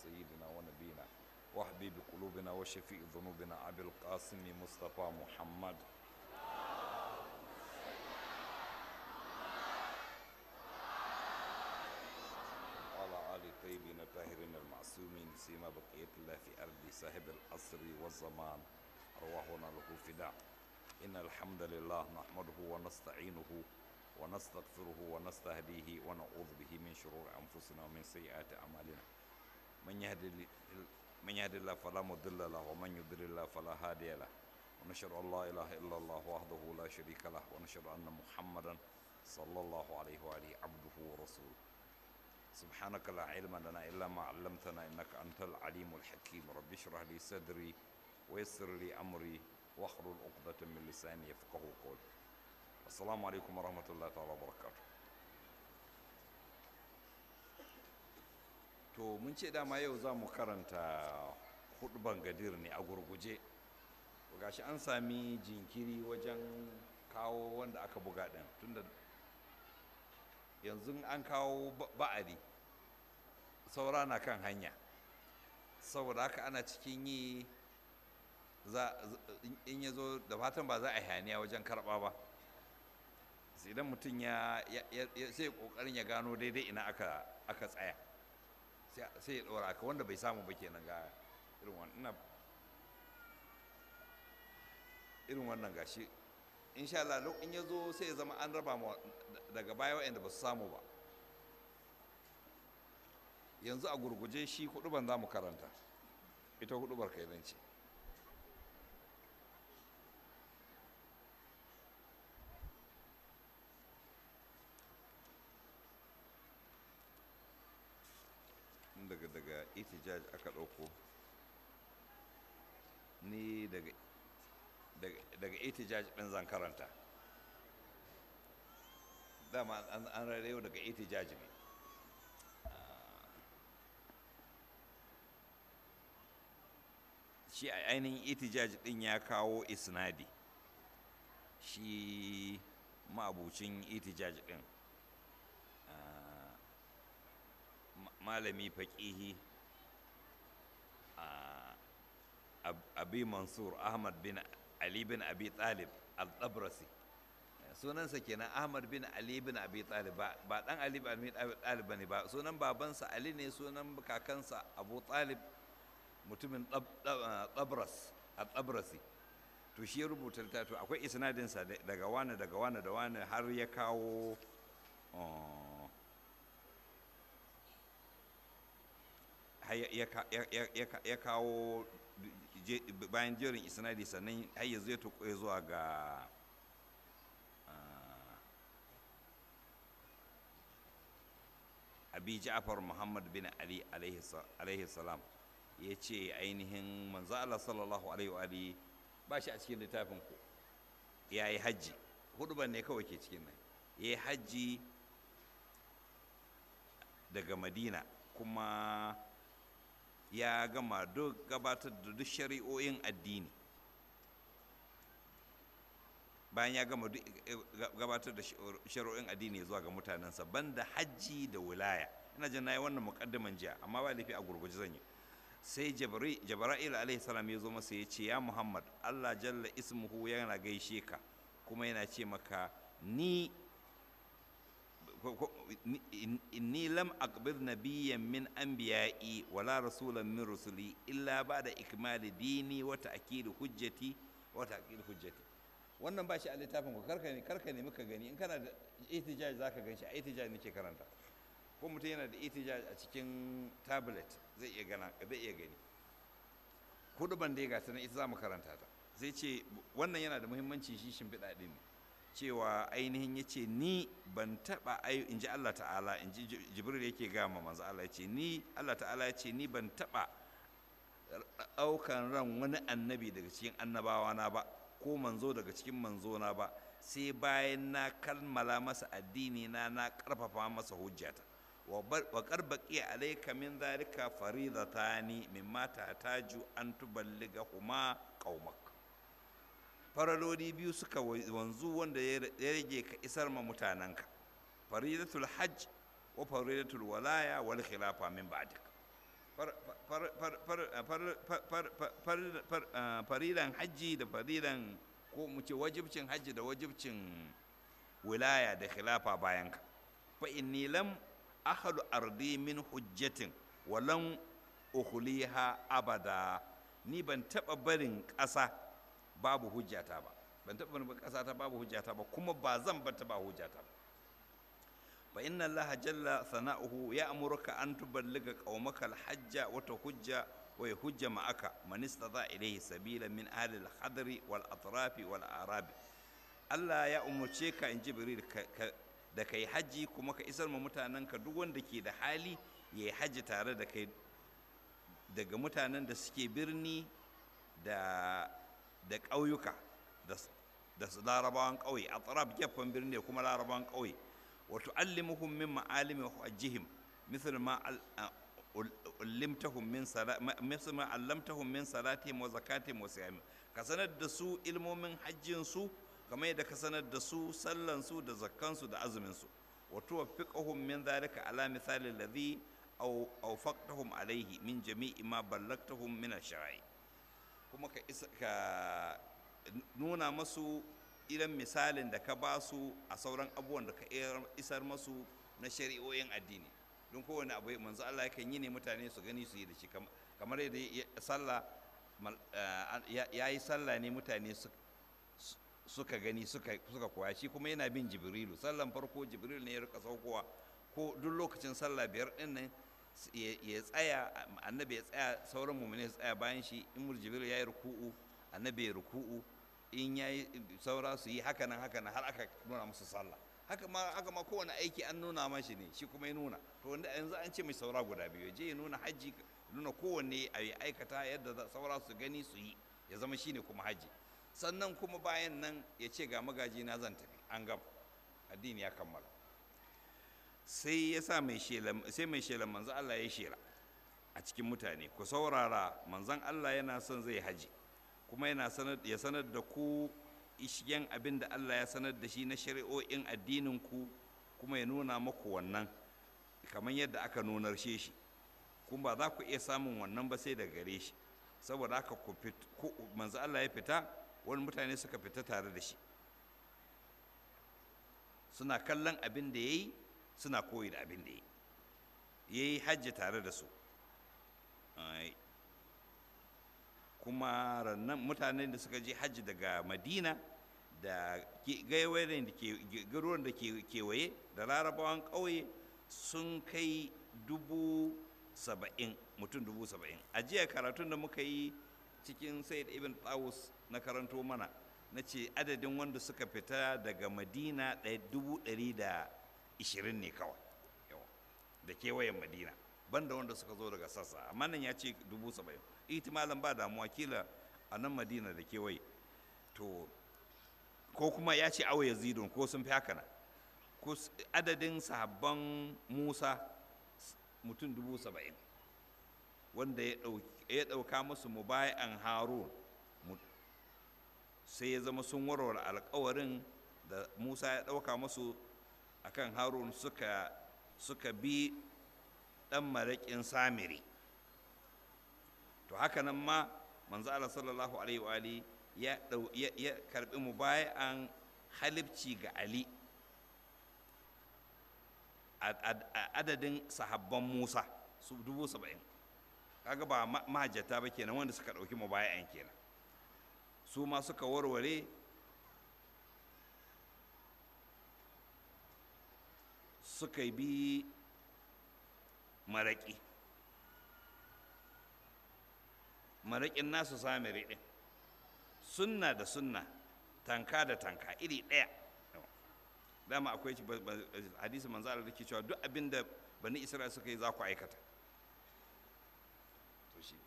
سيدنا ونبينا وحبيب قلوبنا وشفيء ذنوبنا أبي القاسم مصطفى محمد وعلى آل الطيبين الطاهرين المعصومين سيما بقية الله في أرض صاحب العصر والزمان أرواحنا له فداء إن الحمد لله نحمده ونستعينه ونستغفره ونستهديه ونعوذ به من شرور أنفسنا ومن سيئات أعمالنا من يهد من يهد الله فلا مضل له ومن يضلل الله فلا هادي له ونشهد أن لا إله إلا الله وحده لا شريك له ونشهد أن محمدا صلى الله عليه وآله عبده ورسوله سبحانك لا علم لنا إلا ما علمتنا إنك أنت العليم الحكيم رب اشرح لي صدري ويسر لي أمري واحلل عقدة من لساني يفقه قولي السلام عليكم ورحمة الله تعالى وبركاته to mun ce dama yau za mu karanta hudban gadir ne a gurguje gashi an sami jinkiri wajen kawo wanda aka buga ɗin tunda yanzu an kawo ba'adi saura na kan hanya saboda haka ana cikin yi in ya zo da fatan ba za a hayaniya wajen karɓa ba sai idan mutum ya sai kokarin ya gano daidai ina aka tsaya sai ya ɗora aka wanda bai samu ba kenan ga irin wannan irin wannan gashi insha Allah in ya zo sai ya zama an raba mu daga baya waɗanda ba su samu ba yanzu a gurguje shi huduban za mu karanta ita hudubar kai ce daga daga itijaj aka ɗauko ni daga daga itijaj ɗin zan karanta dama an rarrayo daga itijaj ne shi a ainihin itijaj ɗin ya kawo isnadi shi ma'abucin itijaj ɗin malami faƙihi abi mansur ahmad bin ali bin abi talib al-tabrasi sunansa kenan ahmad bin ali bin abi talib ba dan ali bin abi talib bane ba sunan babansa ali ne sunan kakansa abu talib mutumin tabras al-tabrasi to shi ya rubuta to akwai isnadinsa daga wani daga wani da wani har ya kawo ya kawo bayan jerin isnadi sannan har yanzu ya tuƙo zuwa ga abi ja'far muhammad bin ali alaihi salam ya ce ainihin manzo Allah sallallahu alaihi wa ba shi a cikin littafin ku ya yi hajji huduban ne kawai ke cikin nan ya yi hajji daga madina kuma ya gama duk gabatar da duk shari'o'in addini bayan ya gama duk gabatar da shari'o'in addini zuwa ga mutanensa banda hajji da wilaya ina jin nayi wannan muqaddiman jiya amma ba laifi a gurguje zan yi sai jabra'il alaihi salam ya zo masa ya ce ya muhammad allah jalla ismuhu yana gaishe ka kuma yana ce maka ni inni lam aqbir nabiyyan min anbiya'i wala rasulan min rusuli illa ba'da ikmali dini wa ta'kid hujjati wa ta'kid hujjati wannan ba shi a littafin ku karka ne karka ne muka gani in kana da ihtijaj zaka ganshi a ihtijaj nake karanta ko mutum yana da ihtijaj a cikin tablet zai iya gana zai iya gani hudu ban da ga ta ita za mu karanta ta zai ce wannan yana da muhimmanci shi shimfiɗa ɗin ne cewa ainihin ya ce ni ban taɓa ayo in ji Allah ta'ala in ji jibril yake gama manzo Allah ya ce ni Allah ta'ala ya ce ni ban taɓa ɗaukan ran wani annabi daga cikin annabawa na ba ko manzo daga cikin manzo na ba sai bayan na kalmala masa addini na na ƙarfafa masa hujjata wa karbaki alayka min dhalika faridatani mimma tataju an tuballiga huma qaumak faraloli biyu suka wanzu wanda ya rage ka isar ma mutanenka faridatul hajj wa faridatul walaya wal khilafa min ba'dik farilan hajji da farilan ko mu ce wajibcin hajji da wajibcin wilaya da khilafa bayan ka fa inni lam ahlu ardi min hujjatin wa lam ukhliha abada ni ban taba barin ƙasa babu hujjata ba ban taba barin ƙasa ta babu hujjata ba kuma ba zan bar ta ba hujjata ba fa inna allaha jalla sana'uhu ya'muruka an tuballiga qaumaka al-hajja wa tahujja wa yahujja ma'aka man istata ilayhi sabila min ahli al-hadri wal atrafi wal arabi Allah ya umurce ka in jibril da kai haji kuma ka isar ma mutanenka duk wanda ke da hali ya yi haji tare da kai daga mutanen da suke birni da da ƙauyuka da su larabawan ƙauye a tsarab gefen birni da kuma larabawan ƙauye wato allimuhum min ma'alimi hajjihim misal ma ullimtahum min misal ma allamtahum min salatihim wa zakatihim wa siyamihim ka sanar da su ilmomin hajjin su kamar yadda ka sanar da su sallan su da zakkan su da azumin su wa tuwaffiqahum min dhalika ala misali alladhi aw awfaqtahum alayhi min jami'i ma ballagtahum min ash-shara'i kuma ka isa ka nuna masu irin misalin da ka ba su a sauran abubuwan da ka isar masu na shari'o'in addini don kowane abu manzo Allah yakan yi ne mutane su gani su yi da shi kamar yadda sallah ya yi sallah ne mutane suka gani suka koya shi kuma yana bin jibrilu sallan farko jibrilu ne ya rika saukowa ko duk lokacin sallah biyar din nan ya tsaya annabi ya tsaya sauran mu'mini ya tsaya bayan shi in jibrilu ya yi ruku'u annabi ya ruku'u in ya yi saura su yi haka nan haka nan har aka nuna musu sallah haka ma haka ma kowane aiki an nuna mashi ne shi kuma ya nuna to wanda yanzu an ce mai saura guda biyu je ya nuna hajji nuna kowanne a yi aikata yadda saura su gani su yi ya zama shine kuma hajji sannan kuma bayan nan ya ce ga magaji na zan tafi an gama addini ya kammala sai ya sa mai shela sai mai shela manzo Allah ya shela a cikin mutane ku saurara manzon Allah yana son zai haji kuma yana sanar ya sanar da ku ishigen abin da Allah ya sanar da shi na shari'o'in addinin ku kuma ya nuna maku wannan kamar yadda aka nunar shi kuma ba za ku iya samun wannan ba sai da gare shi saboda haka ku manzo Allah ya fita wani mutane suka fita tare da shi suna kallon abin da ya yi suna koyi da abin da ya yi ya yi hajji tare da su kuma rannan mutanen da suka je hajji daga madina da gaiwayen da ke garuruwan da ke kewaye da larabawan ƙauye sun kai dubu saba'in mutum dubu saba'in a jiya karatun da muka yi cikin sayyid ibn tawus na karanto mana na ce adadin wanda suka fita daga madina dubu ɗari da ishirin ne kawai da kewayen madina banda wanda suka zo daga sassa amma nan ya ce dubu saba'in ihtimalan ba damuwa kila a nan madina da kewaye to ko kuma ya ce awa yazidun ko sun fi haka na ko adadin sahabban musa mutum dubu saba'in wanda ya ɗauka musu mubayan harun sai ya zama sun warware alkawarin da musa ya ɗauka musu akan harun suka suka bi ɗan maraƙin samiri to haka nan ma manzo Allah sallallahu alaihi wa ali ya ya karbi mubayan halibci ga ali adadin sahabban musa su dubu saba'in kaga ba mahajjata ba kenan wanda suka ɗauki mubayan kenan su ma suka warware suka bi maraƙi maraƙin nasu samiri ɗin sunna da sunna tanka da tanka iri ɗaya dama akwai hadisi manzo Allah da ke cewa duk abin da bani Isra'ila suka yi za ku aikata to shi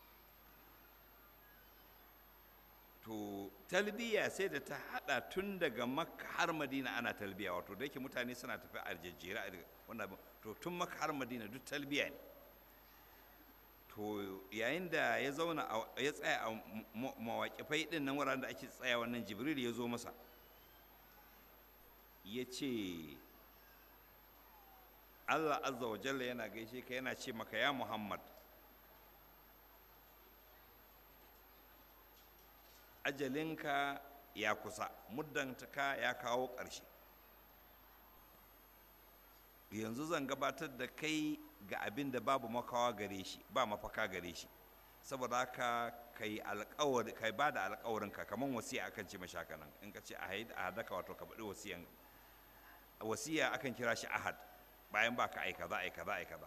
to talbiya sai da ta hada tun daga makka har madina ana talbiya wato da yake mutane suna tafi a jejjera wannan to tun makka har madina duk talbiya ne to yayin da ya zauna ya tsaya a mawaƙifai ɗin nan wuraren da ake tsaya wannan jibril ya zo masa ya ce allah azza wa jalla yana gaishe ka yana ce maka ya muhammad ajalinka ya kusa muddantaka ya kawo ƙarshe yanzu zan gabatar da kai ga abin da babu makawa gare shi ba mafaka gare shi saboda haka kai alƙawari kai ba da alƙawarinka kamar wasiya akan ce mashaka nan in ka ce a hadaka wato ka faɗi wasiyan wasiya akan kira shi ahad bayan ba ka aika za aika za aika za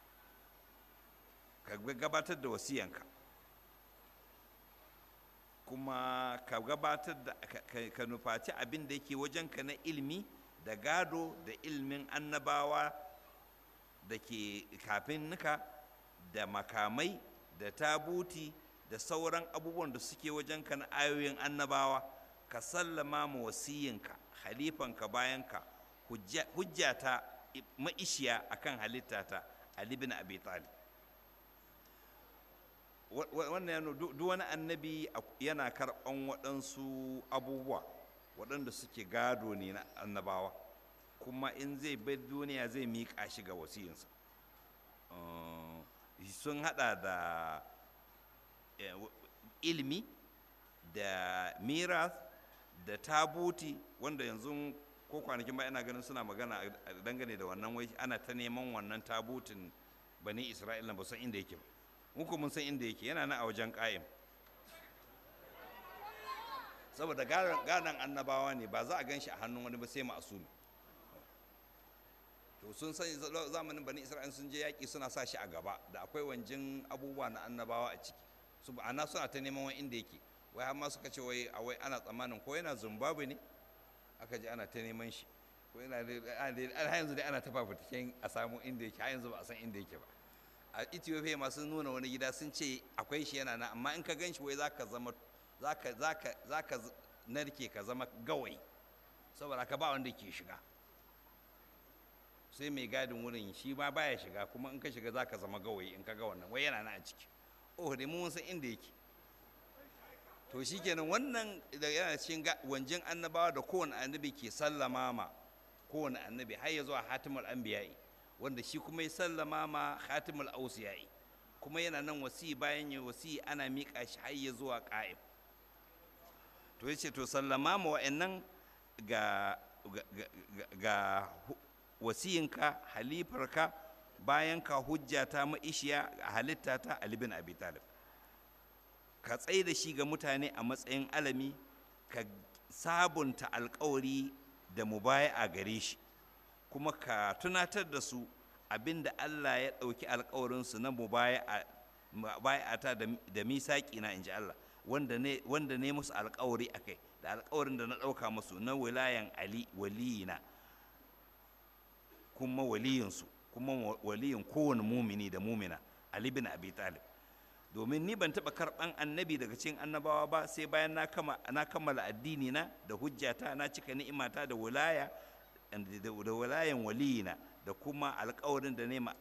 ka gabatar da wasiyanka kuma ka gabatar da ka nufaci abin da yake wajenka na ilmi da gado da ilmin annabawa da ke kafin nuka da makamai da tabuti da sauran abubuwan da suke wajenka na ayoyin annabawa ka sallama ma wasiyinka halifanka bayanka hujjata ma'ishiya akan halittata Ali bin Abi Talib wannan yana duk wani annabi yana karɓan waɗansu abubuwa waɗanda suke gado ne na annabawa kuma in zai bai duniya zai miƙa shi ga wasiyinsa sun haɗa da ilmi da miras da tabuti wanda yanzu ko kwanakin ba ina ganin suna magana dangane da wannan wai ana ta neman wannan tabutin bani isra'ila ba san inda yake ba muku mun san inda yake yana nan a wajen ƙa'im saboda gadon annabawa ne ba za a gan shi a hannun wani ba sai ma'asumi to sun san zamanin bani isra'ila sun je yaƙi suna sa shi a gaba da akwai wanjin abubuwa na annabawa a ciki su ana suna ta neman wani inda yake wai har ma suka ce wai a wai ana tsammanin ko yana zimbabwe ne aka ji ana ta neman shi ko yana har yanzu dai ana ta fafataken a samu inda yake har yanzu ba a san inda yake ba a ethiopia masu nuna wani gida sun ce akwai shi yana nan amma in ka gan shi wai za ka zama za ka narke ka zama gawai saboda ka ba wanda ke shiga sai mai gadin wurin shi ma baya shiga kuma in ka shiga za ka zama gawayi in ka ga wannan wai yana nan a ciki oh dai mun san inda yake to shikenan wannan da yana cikin wanjin annabawa da kowane annabi ke sallama ma kowane annabi har ya zuwa hatimul anbiya'i wanda shi kuma ya sallama ma hatimul ausiyai kuma yana nan wasi bayan ya wasi ana miƙa shi har ya zuwa ƙa'im to yace to sallama ma wa'annan ga ga wasiyinka halifarka bayan ka hujjata ma'ishiya a halitta ta Ali bin Abi Talib ka tsaye da shi ga mutane a matsayin alami ka sabunta alkawari da mubaya'a gare shi kuma ka tunatar da su abinda Allah ya ɗauki alkawarinsu na mubaya'ata da misaƙi na inji Allah wanda ne wanda ne musu alkawari akai da alkawarin da na ɗauka musu na wilayan Ali waliyina kuma waliyinsu kuma waliyin kowane mumini da mumina Ali bin Abi Talib domin ni ban taɓa karɓan annabi daga cikin annabawa ba sai bayan na kammala addini na da hujjata na cika ni'imata da wilaya da wilayan waliyina da kuma alkawarin da nema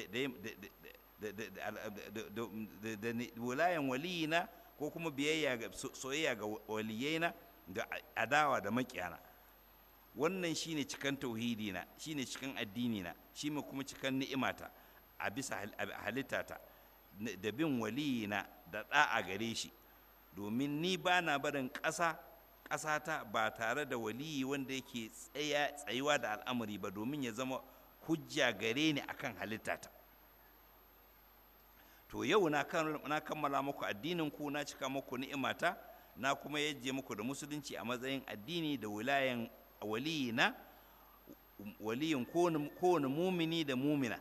da wilayan waliyina ko kuma biyayya ga soyayya ga waliyaina da adawa da makiyana wannan shine cikan tauhidina shine cikan addinina shine kuma cikan ni'imata a bisa halittata da bin waliyina da ɗa'a gare shi domin ni ba na barin ƙasa ƙasata ba tare da waliyi wanda yake tsayuwa da al'amari ba domin ya zama hujja gare ni akan halittata to yau na kammala muku addinin ku na cika muku ni'imata na kuma yajje muku da musulunci a matsayin addini da wilayan waliyina waliyin kowane mumini da mumina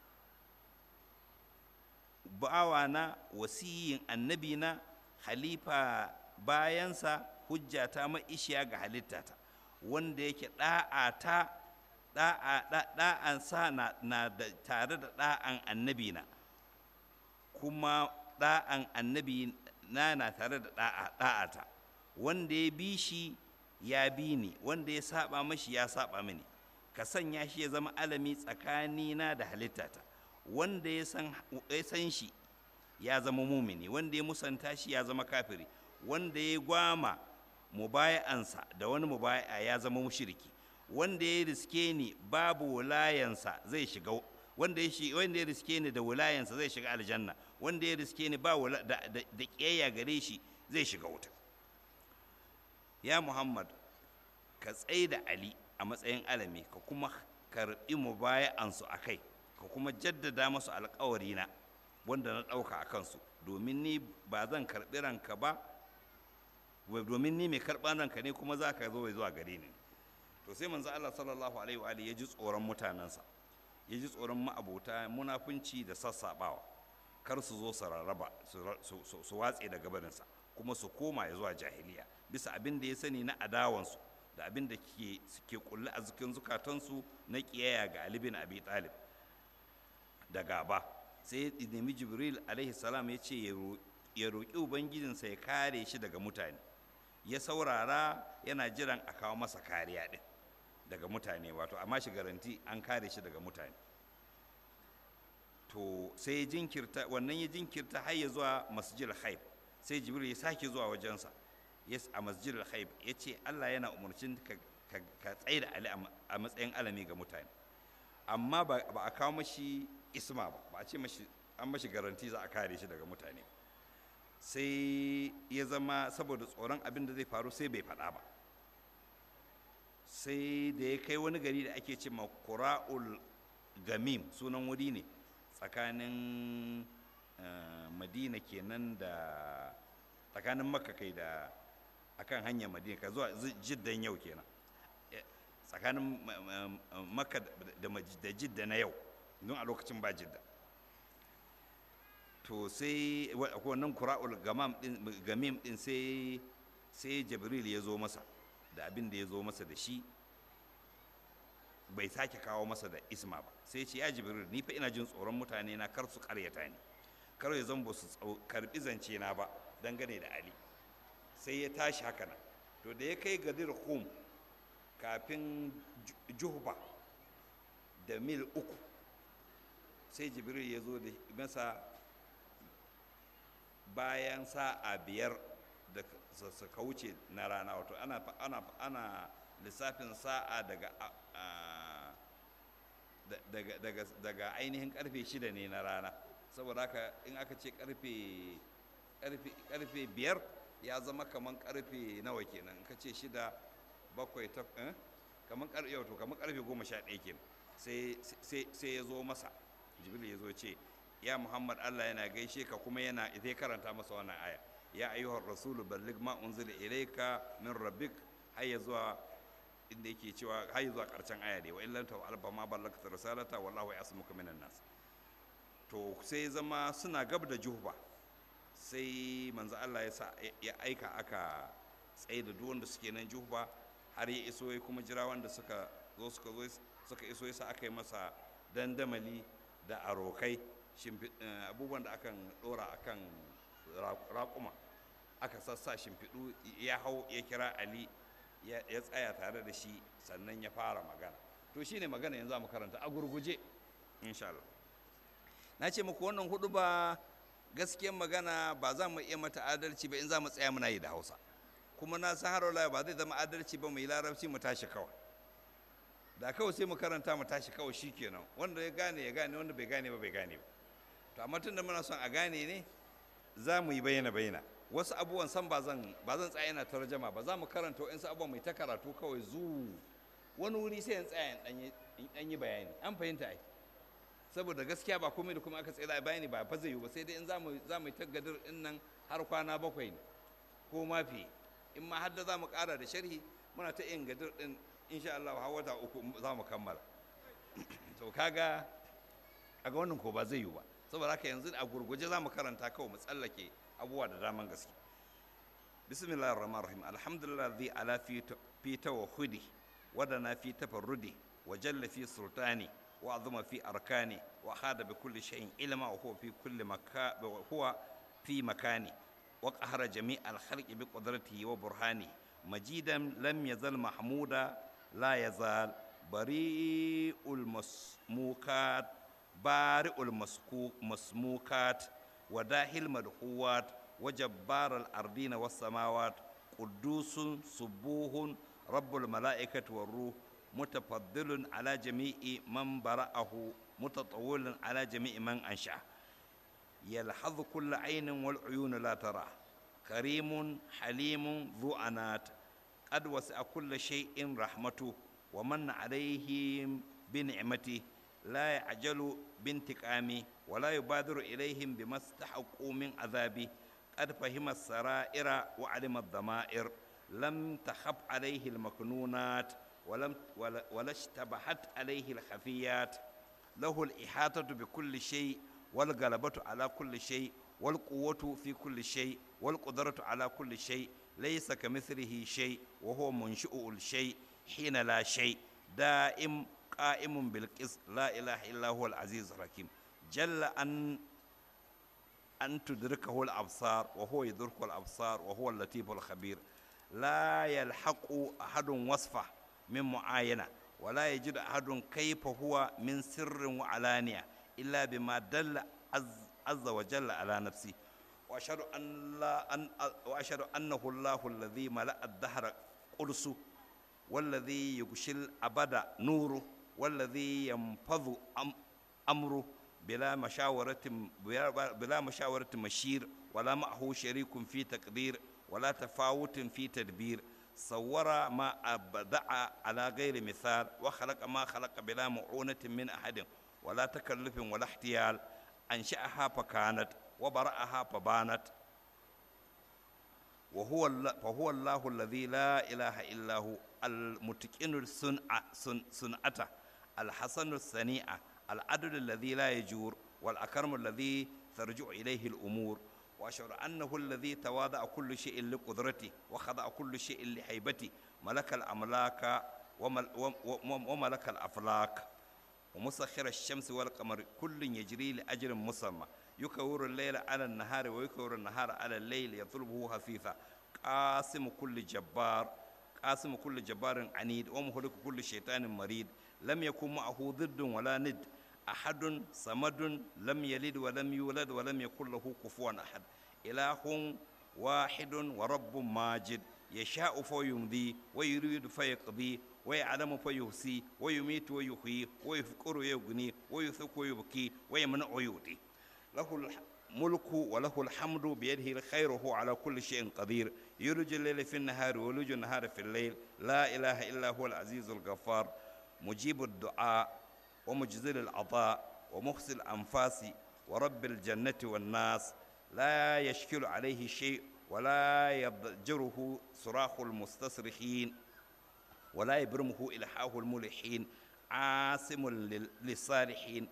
bawana wasiyin annabina halifa bayansa hujjata ma'ishiya ga halittata wanda yake ɗa'ata ɗa'ansa na da tare da ɗa'an annabina kuma ɗa'an annabi na na tare da ɗa'ata wanda ya bi shi ya bi ni wanda ya saba mashi ya saba mini ka sanya shi ya zama alami tsakanina da halittata wanda ya san shi ya zama mumini wanda ya musanta shi ya zama kafiri wanda ya gwama mubaya'ansa da wani mubaya'a ya zama mushriki wanda ya riske ni babu wulayansa zai shiga wanda ya wanda ya riske ni da wulayansa zai shiga aljanna wanda ya riske ni ba da da kiyayya gare shi zai shiga wuta ya muhammad ka tsaye da ali a matsayin alami ka kuma karɓi mu ansu a kai ka kuma jaddada masu alkawarina wanda na ɗauka a kansu domin ni ba zan karɓi ranka ba domin ni mai karɓar ranka ne kuma za ka zo zuwa gare ni to sai manzo Allah sallallahu alaihi wa ya ji tsoron mutanensa ya ji tsoron ma'abota munafunci da sassaɓawa kar su zo su rarraba su watse daga barinsa kuma su koma ya zuwa jahiliya bisa abin da ya sani na adawansu da abin da ke ke kulle a cikin zukatansu na kiyaya ga Ali bin Abi Talib da gaba sai ya nemi Jibril alaihi salam ya ce ya roƙi ubangijinsa ya kare shi daga mutane ya saurara yana jiran a kawo masa kariya din daga mutane wato amma shi garanti an kare shi daga mutane to sai ya jinkirta wannan ya jinkirta har ya zuwa masjid haib sai jibril ya sake zuwa wajensa yes a masjid haib ya ce allah yana umarcin ka tsaye da ali a matsayin alami ga mutane amma ba a kawo mashi isma ba ba a ce mashi an mashi garanti za a kare shi daga mutane sai ya zama saboda tsoron abin da zai faru sai bai faɗa ba sai da ya kai wani gari da ake ce kura'ul gamim sunan wuri ne tsakanin madina kenan da tsakanin makka kai da akan hanyar madina ka zuwa jiddan yau kenan tsakanin makka da jidda na yau don a lokacin ba jidda to sai wannan kura'ul gamim din sai sai jibril ya zo masa da abin da ya zo masa da shi bai sake kawo masa da isma ba sai ce ya jibril ni fa ina jin tsoron mutane na kar su karyata ni kar ya zan ba su karbi zance na ba dangane da ali sai ya tashi haka nan to da ya kai gadir hum kafin juhba da mil uku sai jibril ya zo da masa bayan sa'a biyar da suka wuce na rana wato ana, ana, ana lissafin sa'a daga, daga, daga, daga ainihin karfe shida ne na rana saboda haka in aka ce karfe karfe biyar ya zama kaman karfe nawa kenan ka ce shida bakwai ta eh? kaman karfe yau to kaman karfe goma sha ɗaya kenan sai ya zo masa jibril ya zo ce ya muhammad allah yana gaishe ka kuma yana zai karanta masa wannan aya ya ayyuhar rasulu balligh ma unzila ilayka min rabbik har ya zuwa inda yake cewa har ya zuwa karshen aya dai wa in lam taf'al fa ma ballagta risalata wallahu yasmuka minan nas to sai zama suna gab da juhba sai manzo Allah ya sa ya aika aka tsaye da duk wanda suke nan juhba har ya iso ya kuma jira wanda suka zo suka zo suka iso yasa aka yi masa dandamali da arokai abubuwan da akan dora akan raƙuma aka sassa shimfiɗu ya hau ya kira ali ya tsaya tare da shi sannan ya fara magana to shine magana yanzu mu karanta a gurguje insha Allah na ce muku wannan hudu ba gaskiyar magana ba za mu iya mata adalci ba in za mu tsaya muna yi da hausa kuma na san har ba zai zama adalci ba mu yi larabci mu tashi kawai da kawai sai mu karanta mu tashi kawai shikenan wanda ya gane ya gane wanda bai gane ba bai gane ba to amma tunda muna son a gane ne za mu yi bayyana bayyana wasu abubuwan san ba zan ba zan tsaya ina tarjama ba za mu karanta wa'insu abubuwan mai ta karatu kawai zu wani wuri sai in tsaya in dan yi bayani an fahimta ai saboda gaskiya ba komai da kuma aka tsaya bayani ba fa zai yi ba sai dai in za mu za mu ta gadir din nan har kwana bakwai ne ko ma fi in ma har da za mu ƙara da sharhi muna ta yin gadir din insha Allah har wata uku za mu kammala to kaga kaga wannan ko ba zai yi ba saboda haka yanzu a gurguje za mu karanta kawai mu tsallake abubuwa da daman gaske bismillahir rahmanir rahim alhamdulillah zai ala fi tawhidi wadana fi tafarrudi wa jalla fi sultani wa azuma fi arkani wa hada bi kulli shay'in ilma wa huwa fi kulli makan wa huwa fi makani wa qahara jami' al khalqi bi qudratihi wa burhani majidan lam yazal mahmuda la yazal bari'ul masmukat بارئ المسموكات وداهي المدحوات وجبار الأرضين والسماوات قدوس سبوه رب الملائكة والروح متفضل على جميع من برأه متطول على جميع من أنشأ يلحظ كل عين والعيون لا تراه كريم حليم ذو أنات قد وسع كل شيء رحمته ومن عليهم بنعمته لا يعجل بانتقامه ولا يبادر إليهم بما استحقوا من عذابه قد فهم السرائر وعلم الضمائر لم تخف عليه المكنونات ولم ولا, ولا اشتبهت عليه الخفيات له الإحاطة بكل شيء والغلبة على كل شيء والقوة في كل شيء والقدرة على كل شيء ليس كمثله شيء وهو منشئ الشيء حين لا شيء دائم قائم بالقسط لا إله إلا هو العزيز الحكيم جل أن أن تدركه الأبصار وهو يدرك الأبصار وهو اللطيف الخبير لا يلحق أحد وصفه من معاينة ولا يجد أحد كيف هو من سر وعلانية إلا بما دل عز, عز وجل على نفسه وأشهد أن لا أن وأشهد أنه الله الذي ملأ الدهر قدسه والذي يغشي الأبد نوره والذي ينفض أم أمره بلا مشاورة بلا مشاورة مشير ولا معه شريك في تقدير ولا تفاوت في تدبير صور ما أبدع على غير مثال وخلق ما خلق بلا معونة من أحد ولا تكلف ولا احتيال أنشأها فكانت وبرأها فبانت وهو فهو الله الذي لا إله إلا هو المتقن الصنع صنعته الحسن الصنيعة العدل الذي لا يجور والأكرم الذي ترجع إليه الأمور وأشعر أنه الذي تواضع كل شيء لقدرته وخضع كل شيء لهيبته ملك الأملاك ومل وملك الأفلاك ومسخر الشمس والقمر كل يجري لأجل مسمى يكور الليل على النهار ويكور النهار على الليل يطلبه خفيفا قاسم كل جبار قاسم كل جبار عنيد ومهلك كل شيطان مريد لم يكن معه ضد ولا ند أحد صمد لم يلد ولم يولد ولم يكن له كفوا أحد إله واحد ورب ماجد يشاء فيمضي ويريد فيقضي ويعلم فيحصي ويميت ويحيي ويفقر ويغني ويثق ويبكي ويمنع ويؤتي له الملك وله الحمد بيده الخير وهو على كل شيء قدير يولج الليل في النهار ويولج النهار في الليل لا إله إلا هو العزيز الغفار مجيب الدعاء ومجزل العطاء ومخزي الأنفاس ورب الجنة والناس لا يشكل عليه شيء ولا يضجره صراخ المستصرخين ولا يبرمه إلحاه الملحين عاصم للصالحين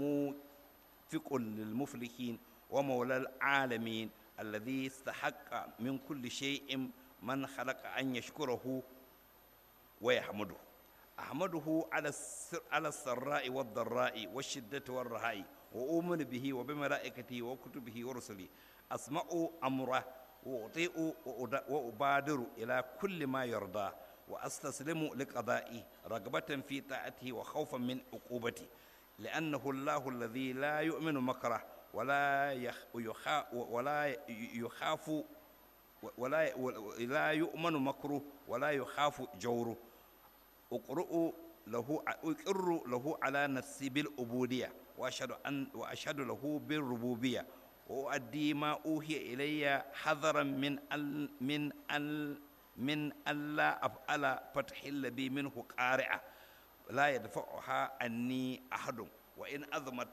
وموفق للمفلحين ومولى العالمين الذي استحق من كل شيء من خلق أن يشكره ويحمده أحمده على السر على السراء والضراء والشدة والرهاء وأؤمن به وبملائكته وكتبه ورسله أسمع أمره وأطيع وأبادر إلى كل ما يرضى وأستسلم لقضائه رغبة في طاعته وخوفا من عقوبته لأنه الله الذي لا يؤمن مكره ولا يخاف ولا يخاف ولا لا يؤمن مكره ولا يخاف جوره أقرأ له أقر له على نفسي بالعبودية وأشهد أن وأشهد له بالربوبية وأؤدي ما أوحي إلي حذرا من ال من ال من ألا أفعل فتحل بي منه قارعة لا يدفعها عني أحد وإن أظمت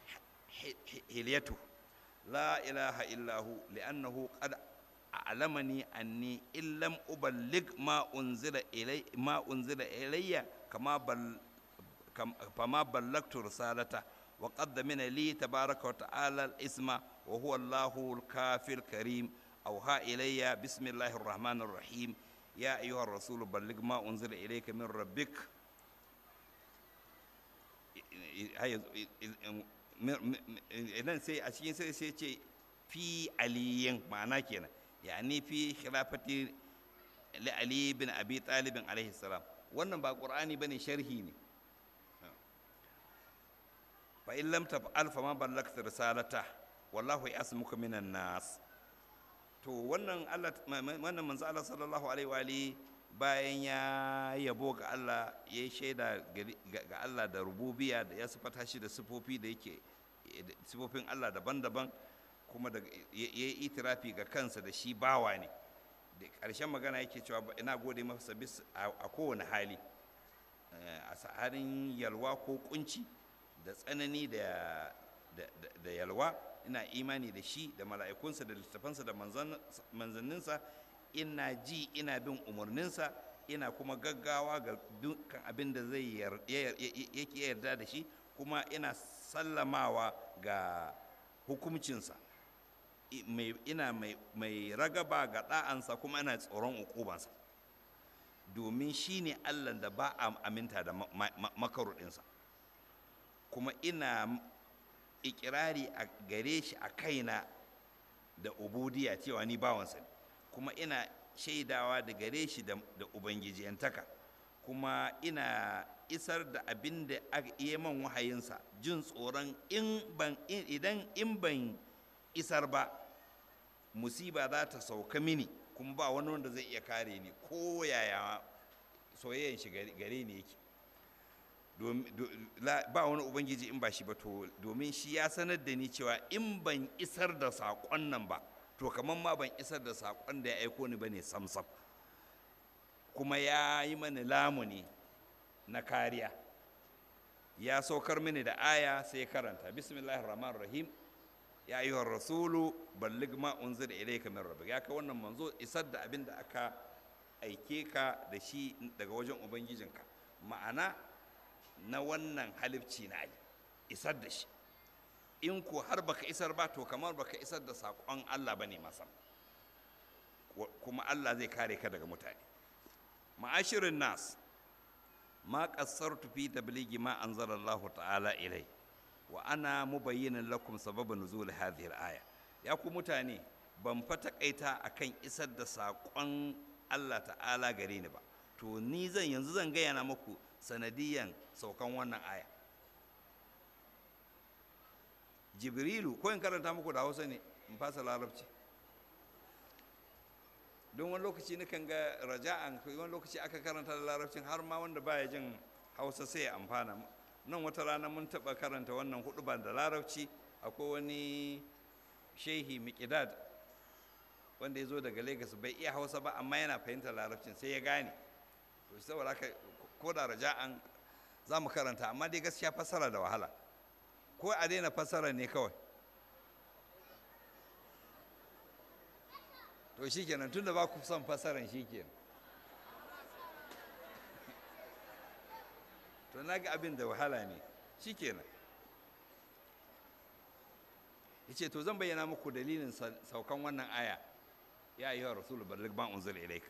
حليته لا إله إلا هو لأنه قد أعلمني أني إن لم أبلغ ما أنزل إلي ما أنزل إلي كما بل فما بلغت رسالته وقد من لي تبارك وتعالى الاسم وهو الله الكافي الكريم أوحى إلي بسم الله الرحمن الرحيم يا أيها الرسول بلغ ما أنزل إليك من ربك idan sai a cikin sai sai ce fi aliyin ma'ana kenan yani fi khilafati li ali bin abi talib alaihi salam wannan ba qur'ani bane sharhi ne fa in lam taf'al fa ma ballagta risalata wallahu yasmuka minan nas to wannan Allah wannan manzo Allah sallallahu alaihi wa alihi bayan ya yabo ga Allah ya shaida ga Allah da rububiya da ya sifata shi da sifofi da yake sifofin Allah daban-daban kuma da ya yi itirafi ga kansa da shi bawa ne da ƙarshen magana yake cewa ina gode masa bis a kowane hali a sa'arin yalwa ko kunci da tsanani da yalwa ina imani da shi da mala'ikunsa da littafansa da manzanninsa ina ji ina bin umarninsa ina kuma gaggawa ga dukkan abin da zai yake yarda da shi kuma ina sallamawa ga hukumcinsa ina mai ragaba ga ɗa'ansa kuma ina tsoron ukubansa domin shi ne allah da ba a aminta da makaruɗinsa kuma ina ikirari a gare shi a kaina da ubudiya cewa ni bawansa ne kuma ina shaidawa da gare shi da ubangijiyantaka kuma ina isar da abin da ya man wahayinsa jin tsoron idan in ban isar ba musiba za ta sauka mini kuma ba wani wanda zai iya kare ni ko yaya soyayyan shi gare ni yake ba wani ubangiji in ba shi ba to domin shi ya sanar da ni cewa in ban isar da saƙon nan ba to kamar ma ban isar da saƙon da ya aiko ni ba ne samsam kuma ya yi mani lamuni na kariya ya saukar mini da aya sai karanta bismillahir rahmanir rahim ya ayyuhar rasulu ballig ma unzila ilayka min rabbik ya ka wannan manzo isar da abin da aka aike ka da shi daga wajen ubangijinka ma'ana na wannan halifci na yi isar da shi in ko har baka isar ba to kamar baka isar da saƙon Allah bane masa kuma Allah zai kare ka daga mutane ma'ashirin nas ma qassartu fi tabligi ma anzala Allah ta'ala ilai wa ana mubayyinan lakum sababa nuzul hadhihi al-aya ya ku mutane ban fa takaita akan isar da saƙon Allah ta'ala gare ni ba to ni zan yanzu zan gaya na muku sanadiyan saukan wannan aya jibrilu ko in karanta muku da hausa ne in fasa larabci don wani lokaci nakan ga raja'an wani lokaci aka karanta da larabcin har ma wanda baya jin hausa sai ya amfana nan wata rana mun taɓa karanta wannan hudu ban da larabci akwai wani shehi miƙidad wanda ya zo daga lagos bai iya hausa ba amma yana fahimtar larabcin sai ya gane to saboda haka ko da raja'an za mu karanta amma dai gaskiya fassara da wahala ko a daina fassara ne kawai to shi kenan tun da ba ku son fassaran shi kenan to na ga abin da wahala ne shi kenan ya ce to zan bayyana muku dalilin saukan wannan aya ya yi wa rasulun ballik ban unzul ilaika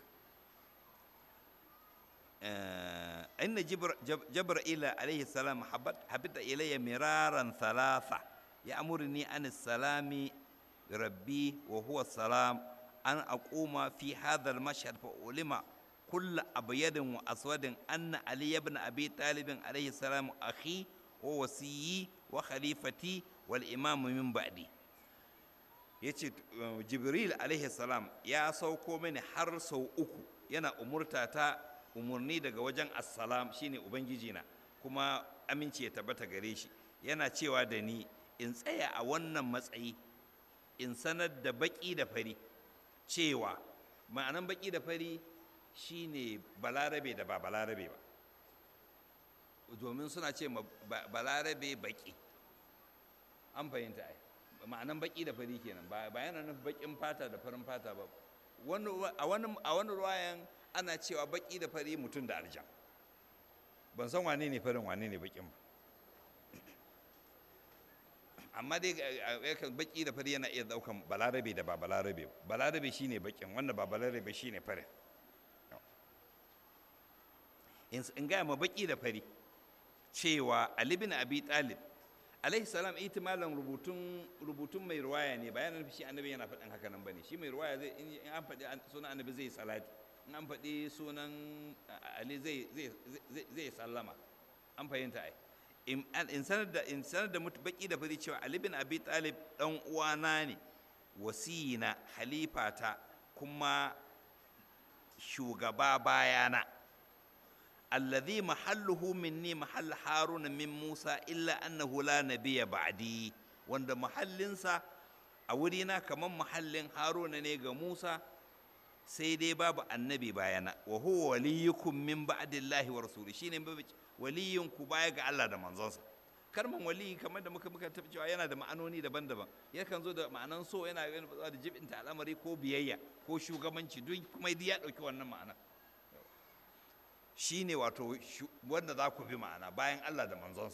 إن جبرائيل عليه السلام حبت إلي مرارا ثلاثة يأمرني عن السلام ربي وهو السلام أن أقوم في هذا المشهد فأعلم كل أبيض وأسود أن علي بن أبي طالب عليه السلام أخي ووسيي وخليفتي والإمام من بعدي yace jibril alaihi salam ya sauko mini har sau uku yana umurta ta umarni daga wajen assalam shine ubangiji na kuma aminci ya tabbata gare shi yana cewa da ni in tsaya a wannan matsayi in sanar da baki da fari cewa ma'anan baki da fari shine balarabe da ba balarabe ba domin suna ce balarabe baki an fahimta ai ma'anan baki da fari kenan ba yana nufin bakin fata da farin fata ba a wani ruwayan ana cewa baki da fari mutum da aljan ban san wane ne farin wane ne bakin ba amma dai baki da fari yana iya daukan balarabe da ba balarabe ba balarabe shine bakin wanda ba balarabe shine farin in gaya ma baki da fari cewa ali bin abi talib alaihi salam itimalan rubutun rubutun mai ruwaya ne bayanan shi annabi yana faɗin haka nan bane shi mai ruwaya zai in an faɗi sunan annabi zai salati in an faɗi sunan ali zai zai sallama an fahimta ai in sanar da in sanar da baki da fari cewa ali bin abi talib dan uwana ne wasiyina halifata kuma shugaba bayana alladhi mahalluhu minni mahall haruna min musa illa annahu la nabiyya ba'di wanda mahallinsa a wurina kamar mahallin haruna ne ga musa sai dai babu annabi bayana wa huwa waliyukum min ba'dillahi wa rasuli shine waliyin ku baya ga Allah da manzonsa kalman wali kamar da muka muka tafi cewa yana da ma'anoni daban-daban yakan zo da ma'anan so yana da jibinta al'amari ko biyayya ko shugabanci duk kuma ya dauki wannan ma'ana shine wato wanda za ku bi ma'ana bayan Allah da manzonsa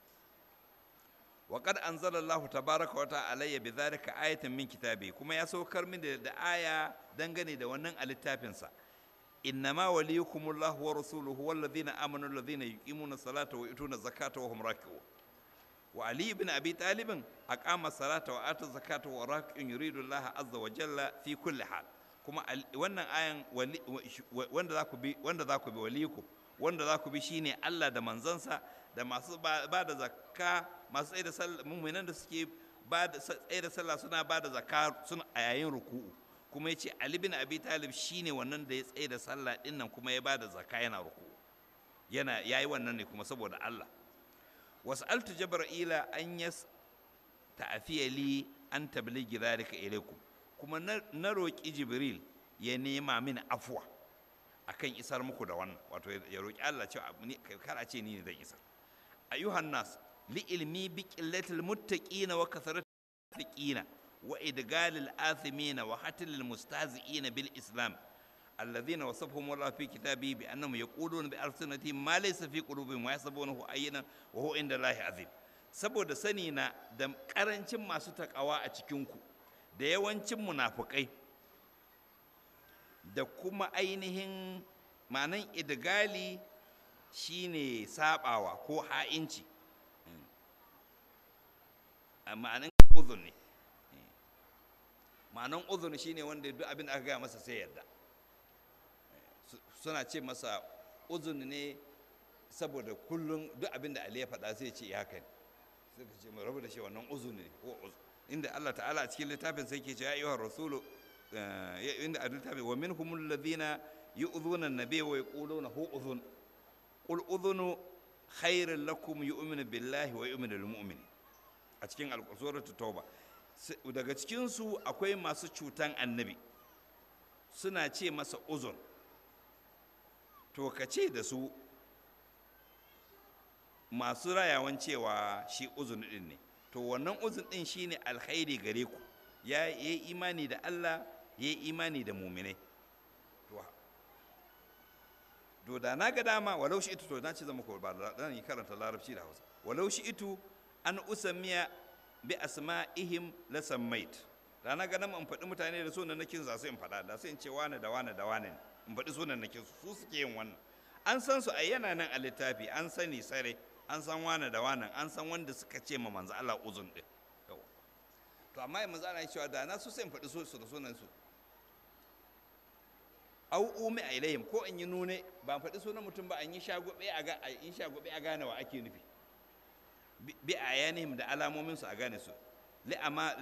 wa qad anzala Allah tabaraka wa ta'ala bi dhalika ayatan min kitabi kuma ya saukar min da aya dangane da wannan a littafinsa innama waliyukumullahu wa rasuluhu walladhina amanu alladhina yuqimuna salata wa yutuna zakata wa hum raki'un wa ali ibn abi talib aqama salata wa ata zakata wa raki'un yuridu Allah azza wa jalla fi kulli hal kuma wannan ayan wanda za ku bi wanda za ku bi waliyukum wanda za ku bi shine Allah da manzansa da masu ba da zakka masu tsaye da sallah mu'minan da suke ba da tsaye da sallah suna ba da zakka suna a yayin ruku'u kuma yace Ali bin Abi Talib shine wannan da ya tsaye da sallah din nan kuma ya ba da zakka yana ruku'u yana yayi wannan ne kuma saboda Allah was'altu jabra'ila an yas ta'afiya li an tabligi dhalika ilaykum kuma na roƙi jibril ya nema min afuwa akan isar muku da wannan wato ya roƙi Allah cewa kar a ce ni ne zan isar ayyuhan nas li ilmi bi qillatil muttaqina wa kasratil fasiqina wa idgalil athimina wa hatil mustahzi'ina bil islam الذين وصفهم الله في كتابه بأنهم يقولون بألسنتهم ما ليس في قلوبهم ويحسبونه أينا وهو عند الله عظيم saboda sani na da karancin masu takawa a cikinku da yawancin munafukai da kuma ainihin ma'anan idgali shine sabawa ko ha'inci ma'anan uzun ne ma'anan uzun shine wanda duk abin da aka gaya masa sai yarda suna ce masa uzun ne saboda kullum duk abin da Ali ya faɗa sai ce haka ne suka ce mai rabu da shi wannan uzun ne ko uzun inda Allah ta'ala a cikin littafin sai ke ce ya ayyuhar rasulu inda a littafin wa minhum alladhina yu'dhuna an-nabiy wa yaquluna hu udhun qul udhunu khairun lakum yu'minu billahi wa yu'minu lil mu'min a cikin al-suratu tauba daga cikin su akwai masu cutan annabi suna ce masa uzun to ka ce da su masu rayawan cewa shi uzun din ne to wannan uzun din shine alkhairi gare ku ya yi imani da Allah ya yi imani da muminai to to da na ga dama walau shi ito to na ce zama ko ba dan yi karanta larabci da Hausa walau shi ito an usamiya bi asma'ihim la sammait da na ga dama in faɗi mutane da sunan nakin za su in faɗa da sai in ce wane da wane da wane in faɗi sunan nakin su su suke yin wannan an san su a yana nan a littafi an sani sare an san wane da wane an san wanda suka ce ma manzo Allah uzun din to amma yanzu manzo Allah cewa da na su sai in faɗi su da sunan su au umi a ilayhim ko in yi nune ba faɗi sunan mutum ba an yi shagobe a ga in shagobe a gane wa ake nufi bi a yanihim da alamomin su a gane su li'ama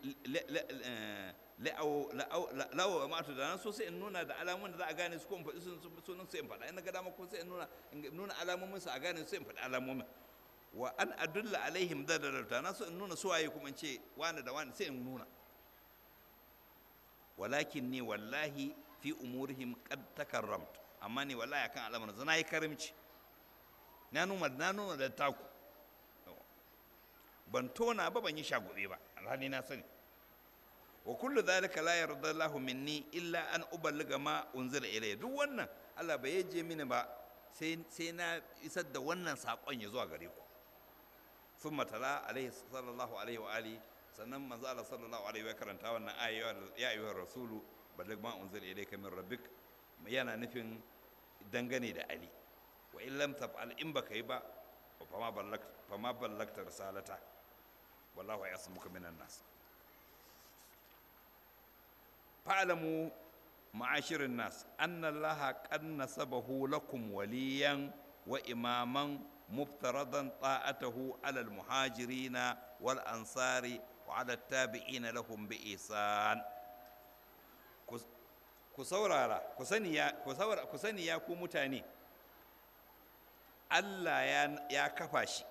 la'awa ma to da nan so sai in nuna da alamomin da za a gane su ko in faɗi sunan su in faɗa in ga dama ko sai in nuna in nuna alamomin su a gane su in faɗi alamomin wa an adulla alaihim da da na so in nuna su waye kuma in ce wani da wani sai in nuna walakin ni wallahi fi umurihim qad takarramt amma ni wallahi akan al'amarin zana yi karimci na nuna na nuna da taku ban tona ba ban yi shagobe ba alhali na sani wa kullu dhalika la yarda Allahu minni illa an uballiga ma unzila ilayya duk wannan Allah bai yaje mini ba sai sai na isar da wannan sakon ya zuwa gare ku thumma tala alaihi sallallahu alaihi wa alihi sannan manzo Allah sallallahu alaihi wa karanta wannan aya ya ayyuhar rasulu balligh ma unzila ilayka min rabbik yana nufin dangane da Ali wa in lam taf'al in baka yi ba fama ballagta fama ballagta risalata wallahu yasmuka minan nas fa'lamu ma'ashirin nas anna allaha qad nasabahu lakum waliyan wa imaman مفترضا طاعته على المهاجرين والأنصار وعلى التابعين لهم بإحسان ku saurara ku sani ya ku mutane Allah ya kafa shi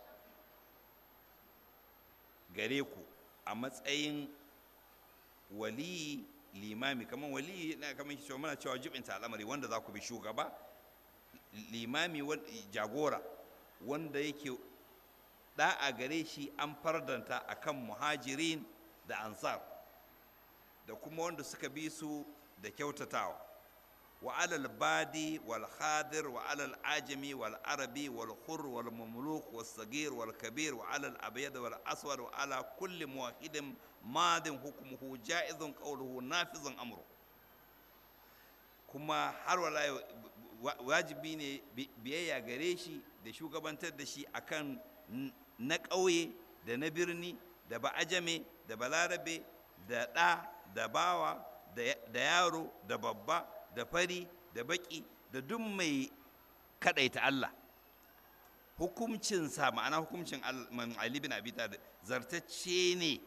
gare ku a matsayin wali limami kamar wali na kamar shi muna cewa jibinta al'amari wanda za ku bi shugaba limami jagora wanda yake da'a gare shi an fardanta akan muhajirin da ansar da kuma wanda suka bi su da kyautatawa wa alal badi wal khadir wa alal ajami wal arabi wal khur wal mamluk wal sagir wal kabir wa alal abyad wal aswad wa ala kulli muwahidin madin hukmuhu jaizun qawluhu nafizun amru kuma har wala wajibi ne biyayya gare shi da shugabantar da shi akan na ƙauye da na birni da ba'ajame da balarabe da ɗa da bawa da yaro da babba da fari da baki da duk mai kaɗaita Allah hukumcinsa ma'ana hukumcin Ali bin Abi Talib zartacce ne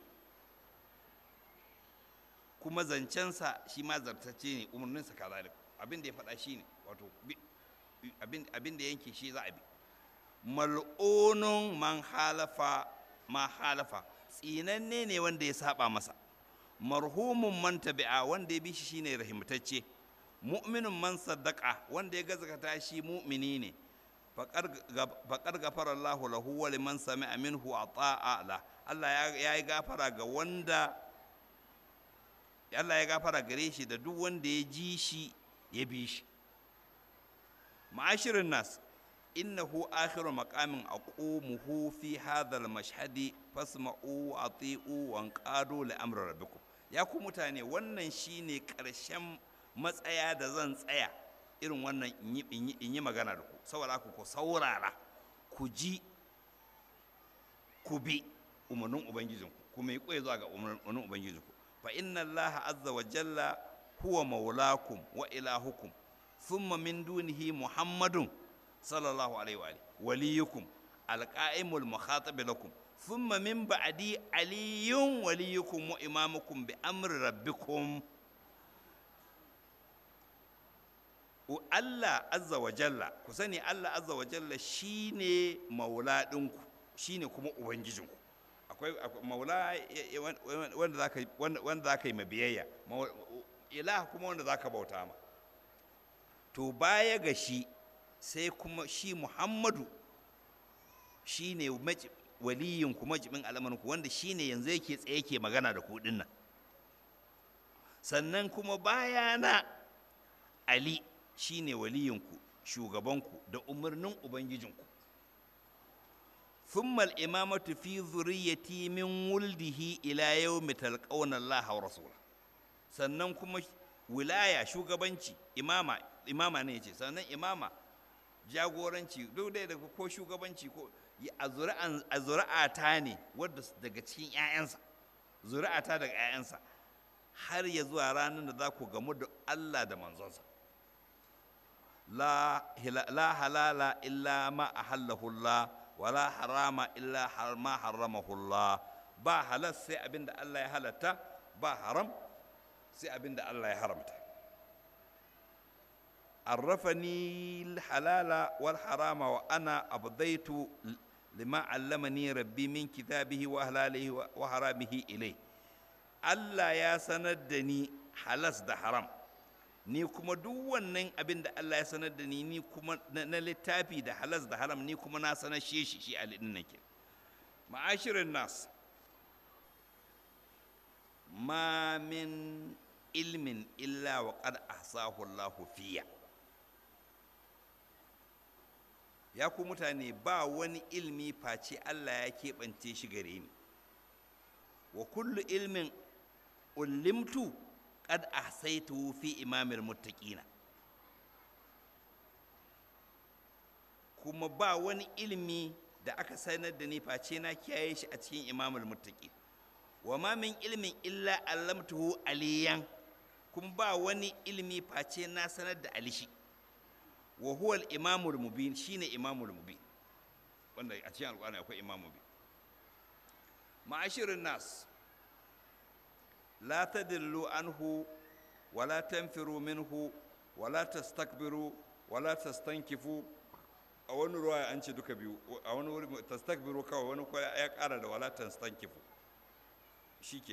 kuma zancensa shi ma zartacce ne umarninsa kazalik abin da ya faɗa shi ne wato abin da yanke shi za a bi mal'unun man halafa ma halafa tsinanne ne wanda ya saba masa marhumun man tabi'a wanda ya bi shi shine rahimtacce mu'minun man saddaqa wanda ya gazakata shi mu'mini ne faqad gafara Allah lahu wa liman sami'a minhu ata'a la Allah ya yi gafara ga wanda Allah ya gafara gare shi da duk wanda ya ji shi ya bi shi ma'ashirin nas innahu akhiru maqamin aqumuhu fi hadha al-mashhadi fasma'u ati'u wa anqadu li amri rabbikum ya ku mutane wannan shine karshen matsaya da zan tsaya irin wannan in yi magana da ku saboda ku ku saurara ku ji ku bi umarnin ubangijinku kuma yi koyi zuwa ga umarnin ubangijinku fa inna allaha azza wa jalla huwa maulakum wa ilahukum thumma min dunihi muhammadun sallallahu alaihi wa waliyukum alqa'imul mukhatab lakum thumma min ba'di aliyun waliyukum wa imamukum bi amri rabbikum Allah azza wa jalla ku sani Allah azza wa jalla shine maula ɗinku shine kuma ubangijinku akwai maula wanda za ka wanda za ka yi mabiyayya ilah kuma wanda za ka bauta ma to baya ga shi sai kuma shi muhammadu shi ne waliyin ku majibin al'amarinku wanda shi ne yanzu yake tsaye ke magana da kuɗin nan sannan kuma bayana ali shi ne waliyinku shugabanku da umarnin ubangijinku ثم الإمامة في ذريتي من ولده إلى يوم تلقون الله ورسوله sannan kuma wilaya shugabanci imama imama ne ce sannan imama jagoranci duk da daga ko shugabanci ko a zuri'ata ne wadda daga cikin 'ya'yansa zuri'ata daga 'ya'yansa har ya zuwa ranar da za ku gamu da Allah da manzonsa la halala illa ma ahallahu Allah wala harama illa ma haramahu Allah ba halal sai abinda Allah ya halatta ba haram sai abinda Allah ya haramta عرفني الحلال والحرام وأنا أبضيت لما علمني ربي من كتابه وأهلاله وحرامه إليه Allah ya sanar da ni halas da haram ni kuma duk wannan abin da Allah ya sanar da ni ni kuma na littafi da halas da haram ni kuma na sanar shi shi shi alidin nake ma'ashirin nas ma min ilmin illa wa qad ahsahu Allahu fiya ya ku mutane ba wani ilmi face Allah ya keɓance shi gare ni wa kullu ilmin ulimtu qad ahsaytuhu fi imamil muttaqina kuma ba wani ilmi da aka sanar da ni face na kiyaye shi a cikin imamul muttaqin wa ma min ilmin illa allamtuhu aliyan kuma ba wani ilmi face na sanar da alishi wa huwa al-imamul mubin shine imamul mubin wanda a cikin alƙur'ani akwai imam mubin ma'ashirin nas la tadillu anhu wala tanfiru minhu wala tastakbiru wala tastankifu a wani ruwa an ce duka biyu a wani wuri tastakbiru kawai wani kuwa ya ƙara da wala tastankifu shikenan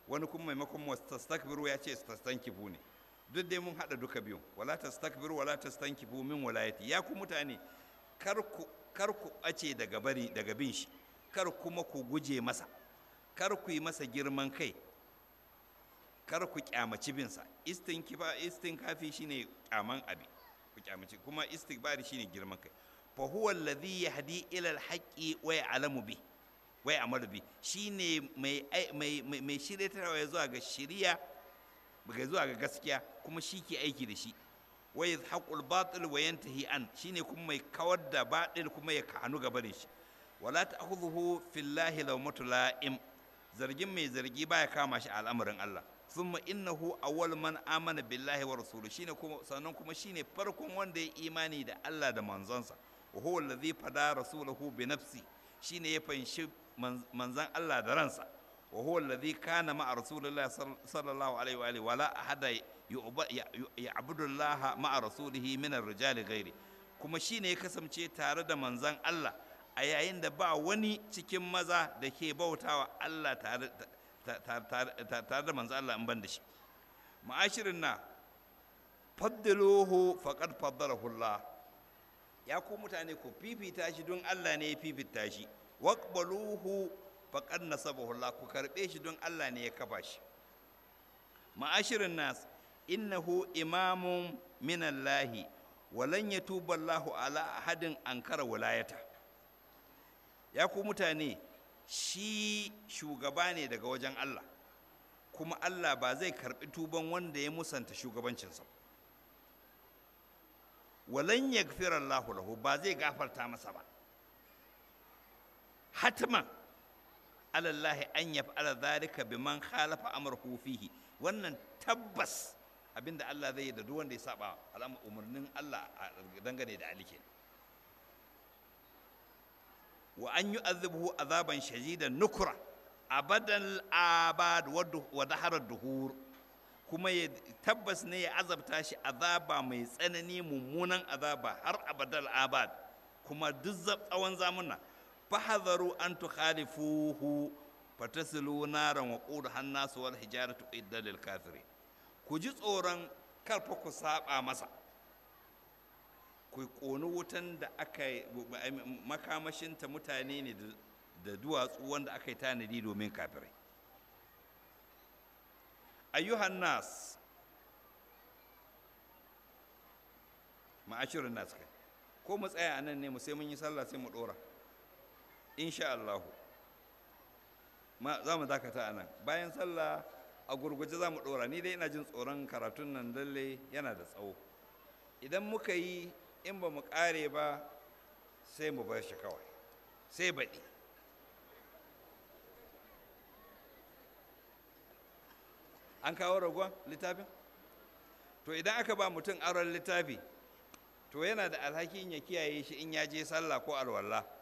wani kuma maimakon tastakbiru ya ce tastankifu ne duk dai mun haɗa duka biyun wala tastakbiru wala tastankifu min walayati ya ku mutane kar ku kar ku ɓace daga bari daga bin shi kar kuma ku guje masa kar ku yi masa girman kai kar ku kyamaci binsa istinkifa istinkafi shine kyaman abi ku kyamaci kuma istikbari shine girman kai fa huwa alladhi yahdi ila alhaqi wa ya'lamu bi wa ya'malu bi shine mai mai mai shiryatarwa zuwa ga shiriya ga zuwa ga gaskiya kuma shi ke aiki da shi wa yadhaqul batil wa yantahi an shine kuma mai kawar da batil kuma ya kanu gaba da shi wala ta'khudhuhu fillahi lawmatu la'im zargin mai zargi baya kama shi a al'amarin Allah thumma innahu awwal man amana billahi wa rasuluhu shine kuma sannan kuma shine farkon wanda ya imani da Allah da manzonsa wa huwa alladhi fada rasulahu bi nafsi shine ya fanshi manzon Allah da ransa wa huwa alladhi kana ma'a rasulillahi sallallahu alaihi wa alihi wala ahada ya'budu Allah ma'a rasulihi min ar-rijali ghairi kuma shine ya kasance tare da manzon Allah a yayin da ba wani cikin maza da ke bautawa Allah tare tare da manzo Allah in ban da shi ma'ashirin na faddaluhu faqad faddalahu Allah ya ku mutane ku fifita shi don Allah ne ya fifita shi waqbaluhu faqad nasabahu Allah ku karbe shi don Allah ne ya kafa shi ma'ashirin nas innahu imamun min Allah walan yatuba Allah ala ahadin ankara wilayata ya ku mutane shi shugaba ne daga wajen Allah kuma Allah ba zai karbi tuban wanda ya musanta shugabancinsa walan yaghfira Allah lahu ba zai gafarta masa ba hatman alallahi an yaf'ala dhalika biman khalafa amrahu fihi wannan tabbas abinda Allah zai yi da duk wanda ya saba al'amar umarnin Allah dangane da alike wa an yu'adhibuhu azaban shadidan nukra abadan abad wa daharar duhur kuma ya tabbas ne ya azabta shi azaba mai tsanani mummunan azaba har abadal abad kuma duk tsawon zamuna fahadharu an tukhalifuhu fatasilu naran wa qudha hannasu wal hijaratu idda lil kafirin ku ji tsoron karfa ku saba masa ku ƙoni wutan da aka makamashinta mutane ne da duwatsu wanda aka yi tanadi domin kafirai ayyuhan nas ma'ashirin nas kai ko mu tsaya a nan ne mu sai mun yi sallah sai mu ɗora insha Allah za mu dakata a nan bayan sallah a gurguje za mu ɗora ni dai ina jin tsoron karatun nan lalle yana da tsawo idan muka yi in ba mu ƙare ba sai mu bar shi kawai sai baɗi an kawo ragon littafin to idan aka ba mutum aron littafi to yana da alhakin ya kiyaye shi in ya je sallah ko alwallah